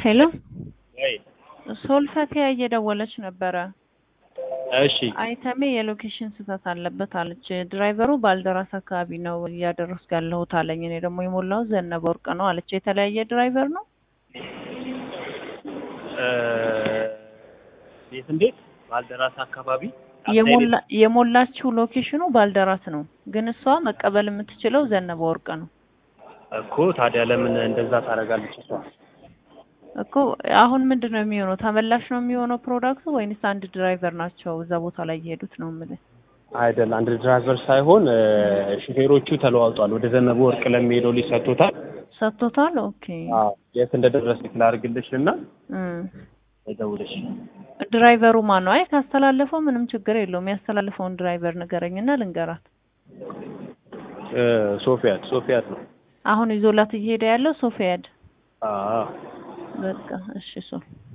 ሄሎ ወይ ሶልፈቲያ እየደወለች ነበረ። እሺ አይተሜ የሎኬሽን ስህተት አለበት አለች። ድራይቨሩ ባልደራስ አካባቢ ነው እያደረስኩ ያለሁት አለኝ። እኔ ደግሞ የሞላው ዘነበ ወርቅ ነው አለች። የተለያየ ድራይቨር ነው። እ እንዴት እንዴት ባልደራስ አካባቢ የሞላ የሞላችው ሎኬሽኑ ባልደራስ ነው፣ ግን እሷ መቀበል የምትችለው ዘነበ ወርቅ ነው እኮ ታዲያ ለምን እንደዛ ታደርጋለች እሷ? እኮ። አሁን ምንድን ነው የሚሆነው? ተመላሽ ነው የሚሆነው ፕሮዳክቱ ወይንስ አንድ ድራይቨር ናቸው እዛ ቦታ ላይ እየሄዱት ነው የምልህ? አይደል አንድ ድራይቨር ሳይሆን እ ሹፌሮቹ ተለዋውጧል። ወደ ዘነበ ወርቅ ለሚሄደው ልጅ ሰጥቶታል። ሰጥቶታል። ኦኬ አዎ የት እንደደረሰ ላድርግልሽ እና እም ደውልሽ ድራይቨሩ ማን ነው? አይ ካስተላለፈው ምንም ችግር የለውም። ያስተላለፈውን ድራይቨር ንገረኝና ልንገራት። እ ሶፊያት ሶፊያት ነው። አሁን ይዞላት እየሄደ ያለው ሶፊያድ። አዎ በቃ እሺ ሶ